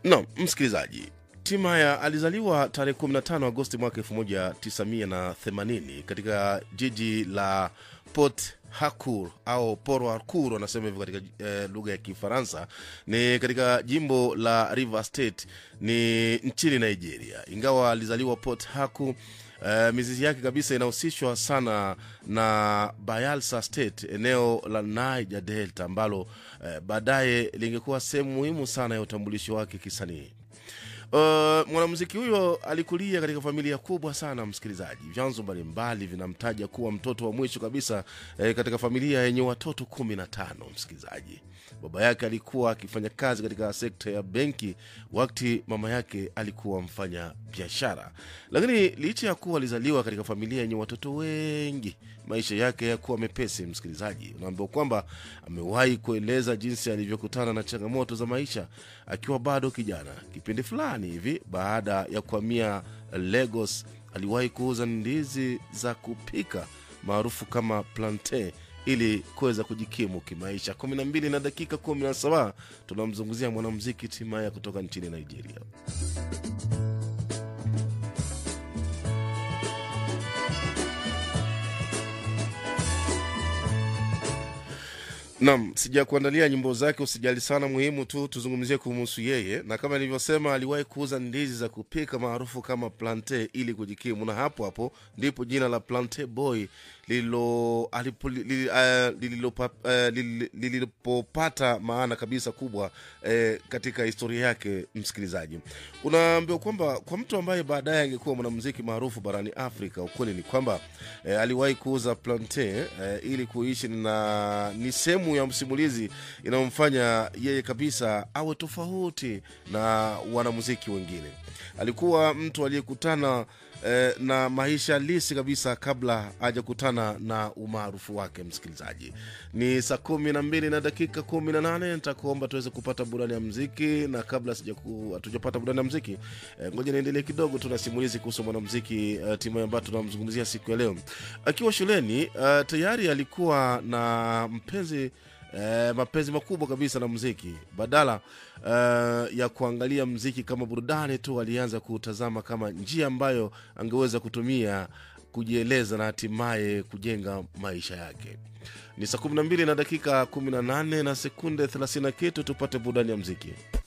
Naam, msikilizaji, Timaya alizaliwa tarehe 15 Agosti mwaka 1980 katika jiji la Port Harcourt au Port Harcourt wanasema hivyo katika eh, lugha ya Kifaransa. Ni katika jimbo la River State ni nchini Nigeria. Ingawa alizaliwa Port Harcourt Uh, mizizi yake kabisa inahusishwa sana na Bayelsa State, eneo la Niger Delta ambalo uh, baadaye lingekuwa sehemu muhimu sana ya utambulisho wake kisanii. Uh, mwanamuziki huyo alikulia katika familia kubwa sana msikilizaji. Vyanzo mbalimbali vinamtaja kuwa mtoto wa mwisho kabisa eh, katika familia yenye watoto kumi na tano msikilizaji. Baba yake alikuwa akifanya kazi katika sekta ya benki, wakati mama yake alikuwa mfanya biashara. Lakini licha ya kuwa alizaliwa katika familia yenye watoto wengi, maisha yake yakuwa mepesi. Msikilizaji, unaambiwa kwamba amewahi kueleza jinsi alivyokutana na changamoto za maisha akiwa bado kijana. Kipindi fulani hivi baada ya kuhamia Lagos, aliwahi kuuza ndizi za kupika maarufu kama plantain ili kuweza kujikimu kimaisha. kumi na mbili na dakika kumi na saba tunamzungumzia mwanamuziki Timaya kutoka nchini Nigeria. Nam, sija kuandalia nyimbo zake, usijali sana. Muhimu tu tuzungumzie kumhusu yeye, na kama nilivyosema, aliwahi kuuza ndizi za kupika maarufu kama plante ili kujikimu, na hapo hapo ndipo jina la Plante Boy lililo- alipo- li- eh, lililopa- eh, lili- lilipopata maana kabisa kubwa eh, katika historia yake. Msikilizaji, unaambiwa kwamba kwa mtu ambaye baadaye angekuwa mwanamuziki maarufu barani Afrika, ukweli ni kwamba eh, aliwahi kuuza plantain eh, ili kuishi, na ni sehemu ya msimulizi inayomfanya yeye kabisa awe tofauti na wanamuziki wengine. Alikuwa mtu aliyekutana eh, na maisha halisi kabisa kabla hajakutana na umaarufu wake. Msikilizaji, ni saa kumi na mbili na dakika kumi na nane nitakuomba tuweze kupata burani ya mziki, na kabla sijaku- hatujapata burani ya mziki eh, ngoja niendelee kidogo tu na simulizi kuhusu mwanamziki eh, timu ambayo tunamzungumzia siku ya leo. Akiwa shuleni eh, tayari alikuwa na mpenzi eh, mapenzi makubwa kabisa na muziki. Badala eh, ya kuangalia muziki kama burudani tu, alianza kuutazama kama njia ambayo angeweza kutumia kujieleza na hatimaye kujenga maisha yake. Ni saa 12 na dakika 18 na sekunde 30 kitu, tupate burudani ya muziki.